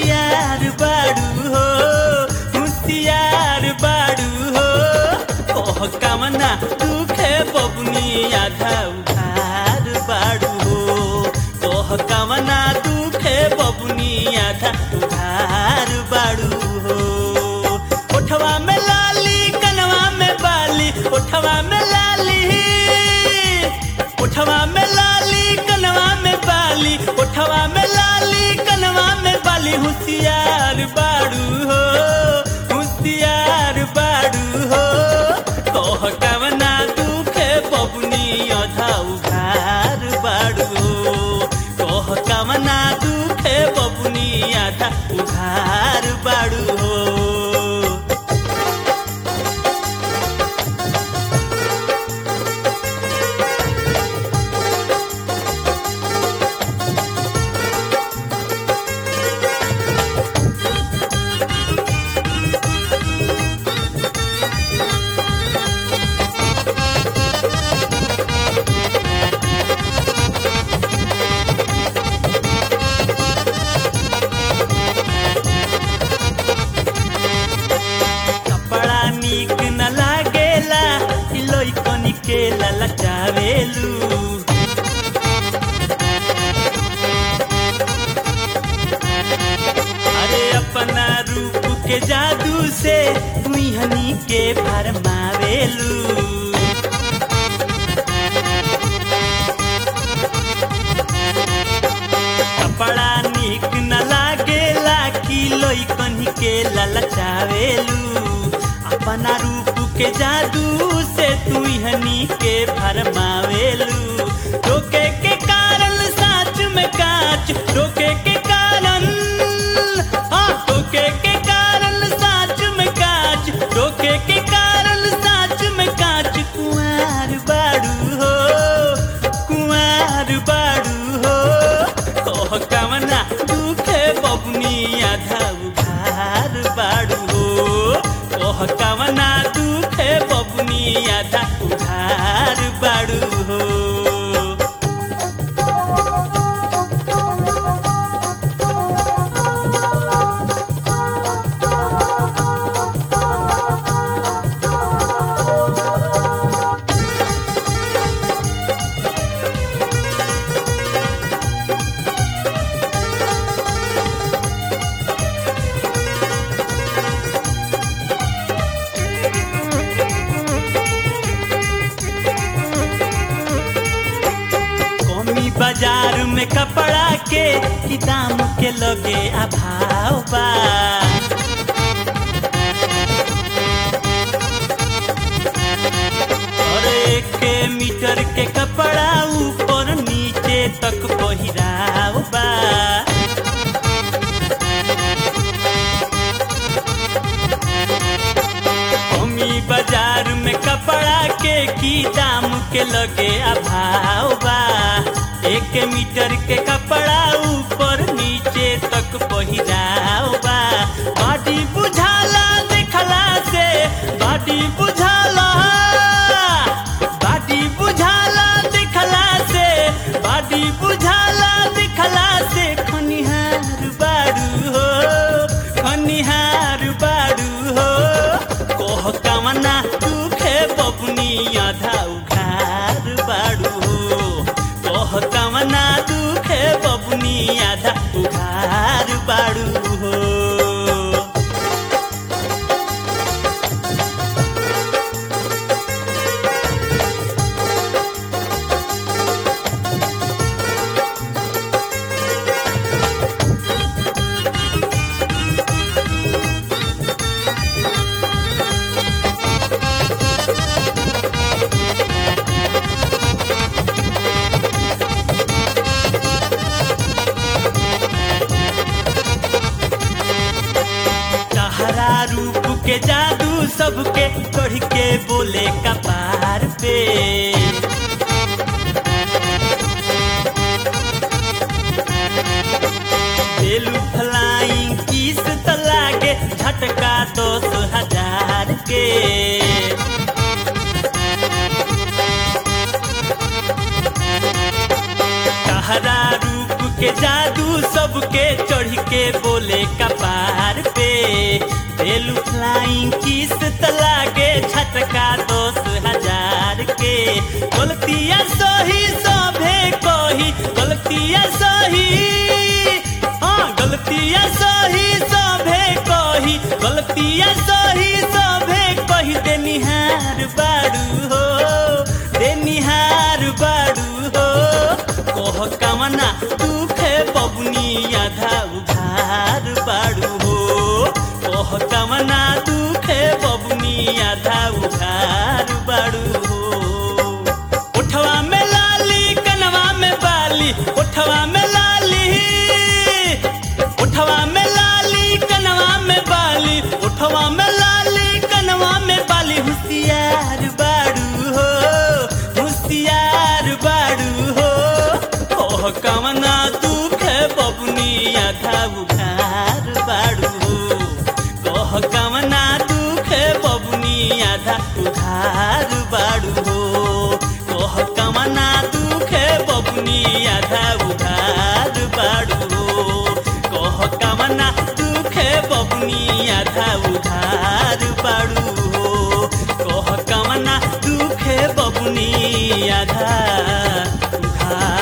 होशियार बाड़ू हो होशियार बाड़ू हो कह कामना दुखे बबुनी आधा उधार बाड़ू हो कह कामना दुखे बबुनी आधा उधार बाड़ू हो ओठवा में लाली कनवा में बाली ओठवा में लाली ओठवा में लाली कनवा में बाली ओठवा में लाली कनवा में बाली होशियार बाड़ू हो होशियार बाड़ू हो कह कवना दुखे बबुनी अधा उघार बाड़ू हो कह कवना दुखे बबुनी आधा उघार बाड़ू हो कपड़ा नीक न लागेला सिलोई कनी के ललचावेलू अरे अपना रूप के जादू से तुई हनी के भरमावेलू कपड़ा नीक न लागेला किलोई कन्ही के ललचावेलू अपना रूप के जादू से तू हनी के भरमावेलू रोके के कारण साच में काच रोके के कारण हाँ रोके के कारण साच में काच रोके के कारण साच में काच कुंवार बाड़ू हो कुंवार बाड़ू हो कह कवना दुखे बबुनी आधा उधार बाड़ू हो कह कवना दुखे बबुनी आधा उधार बाड़ू हो कमी बाजार में कपड़ा के कि दाम के लगे अभाव बा और एक मीटर के कपड़ा ऊपर नीचे तक पहिराव बा कमी बाजार में कपड़ा के की दाम के लगे अभाव बा एक मीटर के कपड़ा ऊपर नीचे तक पहिराव बा बाटी बुझाला देखला से बाटी बुझाला बाटी बुझाला देखला से बाटी बुझाला देखला से खनिहार बाड़ू हो खनिहार बाड़ू हो कह कामना दुखे बबुनी आधा उघार बाड़ू हो कह कामना दुखे बबुनी आधा उघार बाड़ू हो तहरा रूप के जादू सबके चढ़ के बोले कपार पे बेलू फ्लाइंग किस त लागे झटका दस हजार के तहरा रूप के जादू सबके चढ़ के बोले बोले कपार पे देलू फ्लाइंग किस तला के छटका दस हजार के गलतिया सही सभे कही गलतिया सही हाँ गलतिया सही सभे कही गलतिया सही सभे कही देनिहार बारू हो देनिहार बारू हो कह कामना दुखे बबुनी आधा उधार बारू हो कह कामना दुखे बबुनी आधा उधार बारू हो उठवा में लाली कनवा में बाली उठवा में लाली उठवा में लाली कनवा में बाली उठवा में लाली कनवा में बाली होशियार बाड़ू हो होशियार बाड़ू हो ओह कवना दुख बबुनी आधा उघार बाड़ू हो कह कवना दुख बबुनी आधा उधार बाड़ू हो कह कवना दुख बबुनी आधा उधार बाड़ू हो कह कवना दुख बबुनी आधा उधार बाड़ू हो कह कवना दुख बबुनी आधा उधार